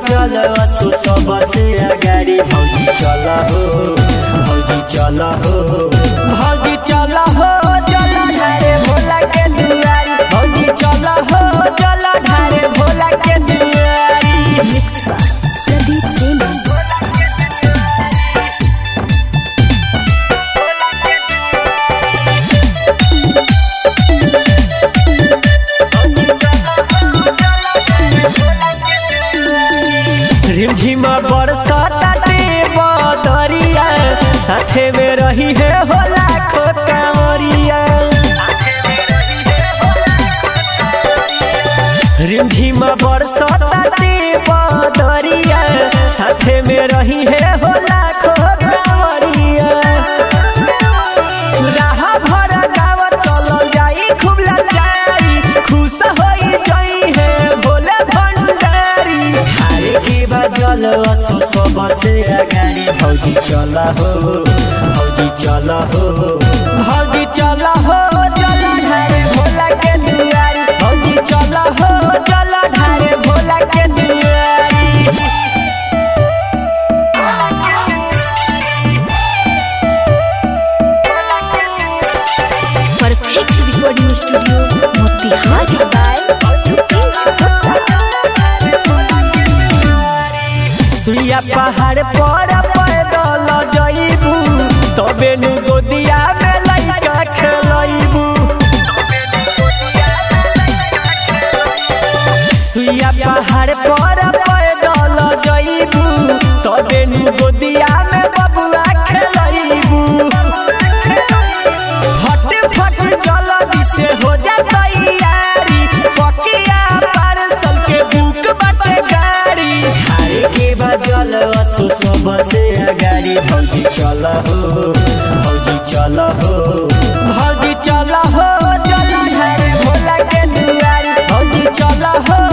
चल असु सबसे अगाडि भौजी चल हो भौजी चल हो भौजी चल हो चल ढारे भोला के दुआरी भौजी चल हो चल ढारे भोला के दुआरी मिक्स बाय प्रदीप प्रेमी रिमझिम बरसाते बदरिया साथे में रही है हो लाखो कांवरिया रिमझिम बरसाते बदरिया साथे में रही है हो लाखो कांवरिया राह भर गाँव चल जाई खूब लाचारी खुश होई जाई है भोले भंडारी हारे के बजल असु सबसे अगाडि भौजी चल हो भौजी चल हो भौजी चल हो चल ढारे भोला के दुआरी भौजी चल हो चल ढारे भोला के दुआरी परफेक्ट रिकॉर्डिंग स्टूडियो मोतिहारी बाय सुइया पहाड़ पर पैदल जइबू तबे नु गोदिया में लइका खेलइबू सुइया पहाड़ पर पैदल जइबू तबे नु गोदिया में बबुआ खेलइबू फट फट चल दिसे हो जा तैयारी पकिया पार्सल के बुक बाटे गाड़ी हारे के बजल असु सबसे अगाडि भौजी चल हो भौजी चल हो भौजी चल हो चल ढारे भोला के दुआरी भौजी चल हो